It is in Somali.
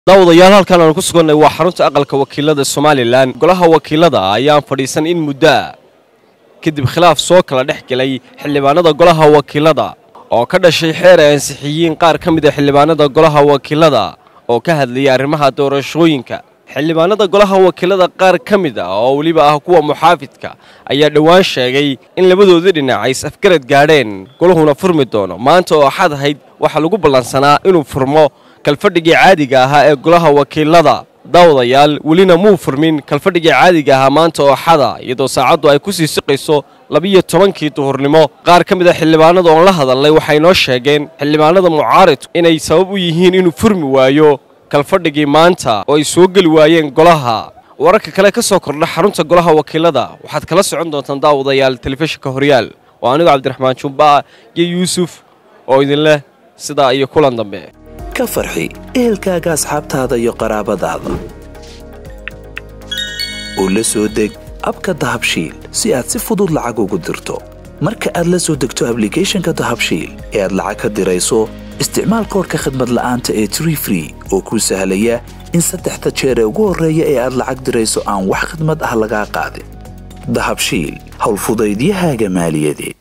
daawadayaal halkan aanu ku sugannay waa xarunta aqalka wakiilada somalilan golaha wakiilada ayaan fadhiisan in muddo ah kadib khilaaf soo kala dhex gelay xildhibaanada golaha wakiilada oo ka dhashay xeer ay ansixiyiin qaar ka mid a xildhibaanada golaha wakiilada oo ka hadlayay arrimaha doorashooyinka xildhibaanada golaha wakiilada qaar ka mid ah oo weliba ah kuwa muxaafidka ayaa dhowaan sheegay in labadoodii dhinac ay is-afgarad gaadheen golahuna furmi doono maanta oo axad ahayd waxaa lagu ballansanaa inuu furmo kalfadhigii caadiga ahaa ee golaha wakiilada daawadayaal welina muu furmin kalfadhigii caadiga ahaa maanta oo axada iyadoo saacaddu ay ku sii siqayso labiyo tobankii duhurnimo qaar ka mid a xildhibaanada oon la hadalnay waxay noo sheegeen xildhibaanada mucaaridku inay sabab u yihiin inuu furmi waayo kalfadhigii maanta oo ay soo geli waayeen golaha wararka kale ka soo kordha xarunta golaha wakiilada waxaad kala socon doontaan daawadayaal telefishinka horyaal oo anigu cabdiraxmaan jumba'a iyo yuusuf oo idin leh sidaa iyo kulan dambe ka farxi ehelkaaga asxaabtaada iyo qaraabadaada oo la soo deg abka dahabshiil si aad si fudud lacag ugu dirto marka aad la soo degto ablicathonka dahabshiil ee aad lacag ka dirayso isticmaal koorka khadmad la'aanta ee tree free oo kuu sahlaya in saddexda jeer ee ugu horreeya ee aad lacag dirayso aan wax khidmad ah lagaa qaadin dahabshiil howlfudaydiyahaaga maaliyadeed